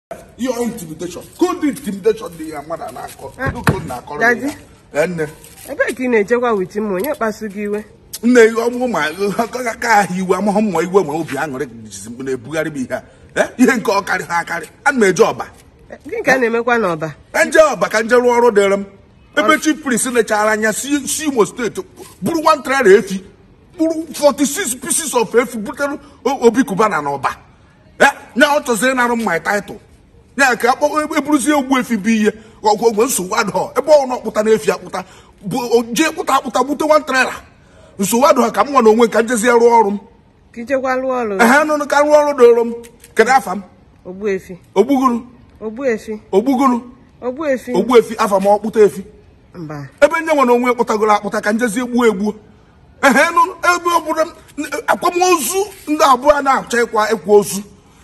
your intimidation good intimidation dị ya mmadụ a na-akọ Kedu ka unu na-akọrọ Daddy. ya Ee, nne ebee ka ị na-echekwa wit m onye kpasu gị iwe nne ọmụ ma aka ahụ iwe amaghị mma iwe ma obi aṅụrị jizi m na-ebugharị m ihe a Eh, ihe nke ọkarị ha akarị ana m eje ọba gị ka a na-emekwa n'ọba nje ọba ka nje rụọ ọrụ dịrị m ebe chief priest lechara anya si si imo steeti bụrụ one trailer efi bụrụ 46 pieces of efi butere O- obi kubana na ọba ya nya ọ chọziri ịnarụ m my title ya ka akpọ eburuzie ogbu efi bụ ihe ọgwụgwọ nsogbu adọ ebe ọ na-akpụta na efi akpụta bụ jee kpụta akpụta bute one trailer nsogbu adọ ka m nwa na onwe ka njezie rụọ ọrụ m ka ichekwa lụọ ọrụ ehe nụnụ ka rụọ ọrụ dịrị m kedu afa m ogbuefi ogbugoro ogbuefi ogbugoro ogbuefi ogbu efi afa m ọkpụta efi mba ebe nye nwere onwe kpụtagoro akpụta ka njezi egbuo egbuo ehe nụ ebe ọbụla akwamozu ndị abụọ na-achọ ịkwa ịkwa ozu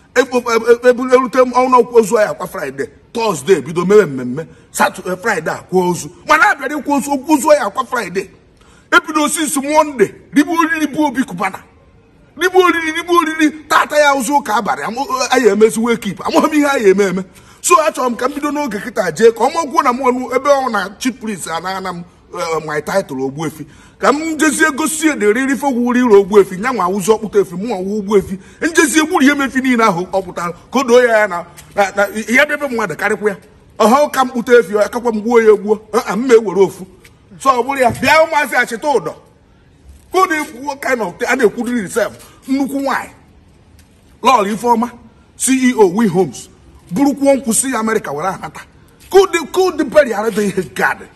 erute ọnụ ozu anyị akwa fraịde tọzdee bido mewe mmemme satọde fraịde akwa ozu mana abịara ịkwa ozu okwu ozu anyị akwa fraịde ebido osisi monde ribe oriri bụ obi kubana ribe oriri ribe oriri tata ya ụzọ ụka abalị amụ- anyị emezi wekip amaghị m ihe anyị eme eme so achọrọ m ka m bido n'oge kịta jee ka ọ makwuo na m ọnụ ebe ọ na chief priest anaghana m eh, my title ogbuefi ka m jezie gosi ederiri fogwuri ire ogbuefi nya nwa ụzọ ọkpụta efi mụ nwa ogbuefi njezie gburu ihe mefi niile ahụ ọ pụtara ka o doo ya ya na na- na ihe bebe mmadụ karịkwa ya ọha ka m kpụta efi akakwa m gbuo ya egbuo a m ewere ofu so ọ bụrụ ya bịa ụmụazị achịta ụdọ Who na-ekwu kind of a na-ekwuriri risef nnukwu nwanyị lọọlụ ifeọma ceo wi homes bụrụkwuo nkwụsị ya amerịka were anata kụdị beri arịda ihe gadị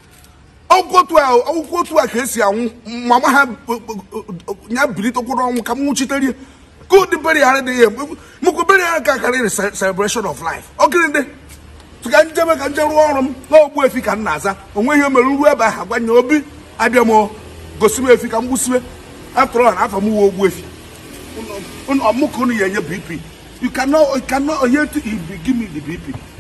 akwụkwọ otu a ka esi anwụ mama ha ya bilitekwuru ọnwụ ka m nwụchitere kụdị beri arịda ihe mụkwu beri ara ka karịrị celebration of life ọgịrịdị ka njebe ka nje rụọ ọrụ m n'ogbu efi ka m na-aza onwe ihe mere ruo ebe ahụ gwanye obi abịa m gosi m efi ka m gbusiwe atụrụ na afọ m uwe ogbu efi ọmụ ka unu ya enye bp you cannot you cannot onye give me the bp